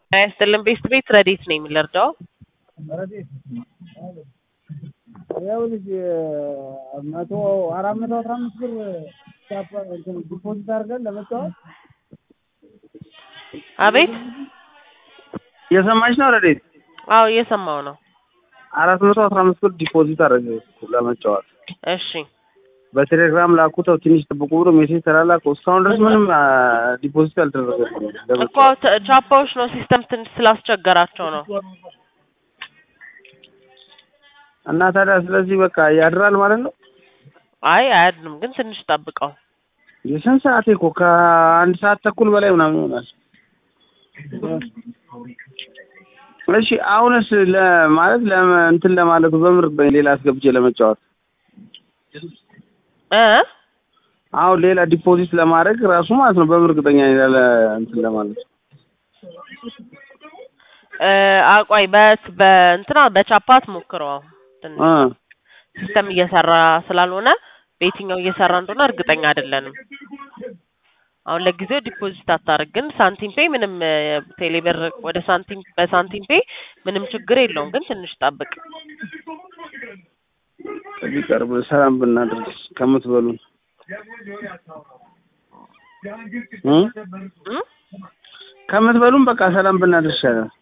ጤና ይስጥልን ቤስት ቤት ረዴት ነኝ የምንረዳው ረዴት ይኸውልሽ መቶ አራት መቶ አስራ አምስት ብር ዲፖዚት አድርገን ለመጫወት አቤት እየሰማች ነው ረዴት? አዎ እየሰማው ነው አራት መቶ አስራ አምስት ብር ዲፖዚት አደረገ ለመጫወት እሺ በቴሌግራም ላኩተው ትንሽ ጥብቁ ብሎ ሜሴጅ ተላላኩ። እስካሁን ድረስ ምንም ዲፖዚት አልተደረገም። እኮ ተ- ቻፓዎች ነው ሲስተም ትንሽ ስላስቸገራቸው ነው እና ታዲያ ስለዚህ በቃ ያድራል ማለት ነው። አይ አያድንም ግን ትንሽ ጠብቀው የስንት ሰዓት እኮ ከአንድ ሰዓት ተኩል በላይ ምናምን ይሆናል። እሺ አሁንስ ለማለት ለመ- እንትን ለማለቱ በምር ሌላ አስገብቼ ለመጫወት እ አሁን ሌላ ዲፖዚት ለማድረግ ራሱ ማለት ነው በምር እርግጠኛ ነኝ ያለ እንትን ለማለት እ አቋይ በት በእንትና በቻፓት ሞክረው ትንሽ እ ሲስተም እየሰራ ስላልሆነ በየትኛው እየሰራ እንደሆነ እርግጠኛ አይደለንም። አሁን ለጊዜው ዲፖዚት አታርግ፣ ግን ሳንቲም ፔይ ምንም እ፣ ቴሌብር ወደ ሳንቲም በሳንቲም ፔይ ምንም ችግር የለውም፣ ግን ትንሽ ጠብቅ። ከዚህ ቀርብ ሰላም ብናደርግ ከምትበሉን እ እ? ከምትበሉን በቃ ሰላም ብናደርግ ይሻላል።